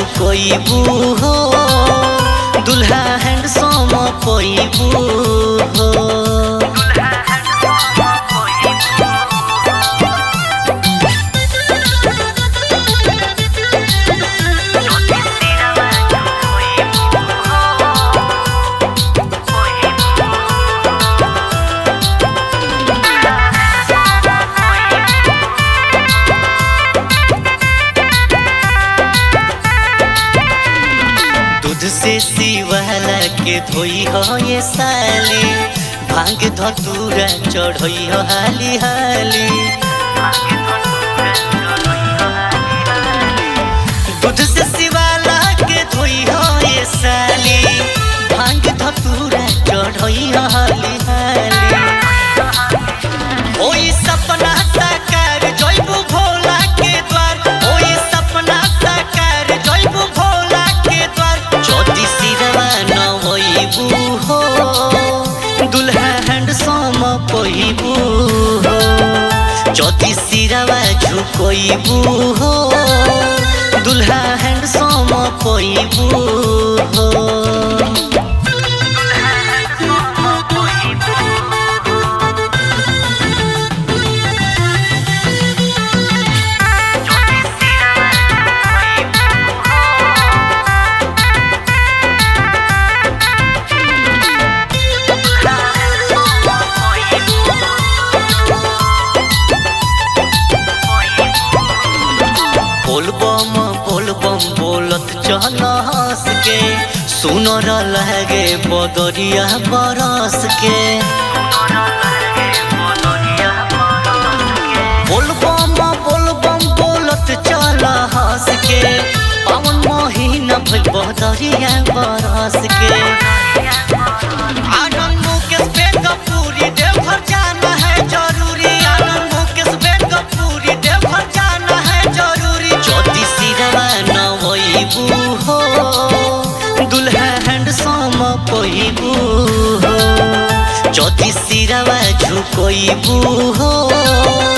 झुकइबू हो दुल्हा हैंडसम पइबू हो दूध से सिवाला के धोई हो ये साली भांग धतूरा चढ़ई हो हाली हाली दूध से सिवाला के धोई हो ये साली भांग धतूरा चढ़ई हो हाली हाली ओई सपना साकार जइबू भोला के द्वार ओई सपना साकार जइबू भोला के द्वार ज्योति सिरवा न होइबू हो दुल्हा हैंडसम पइबू हो ज्योति सिरवा झुकइबू हो दुल्हा हैंडसम पइबू हो बोलबम बोलबम बोलत चल हंस के सुनर लगे बदरिया बरस के बोलबम बोलबम बोलत चल हंस के पवन महीना भइल बदरिया बरस के आनंद मुकेश बेगमपुरी देवघर जाना है जरूरी आनंद मुकेश बेगमपुरी देवघर जाना है जरूरी ज्योति सिरवा न होइबू हो दुल्हा हैंडसम पइबू हो ज्योति सिरवा झुकइबू हो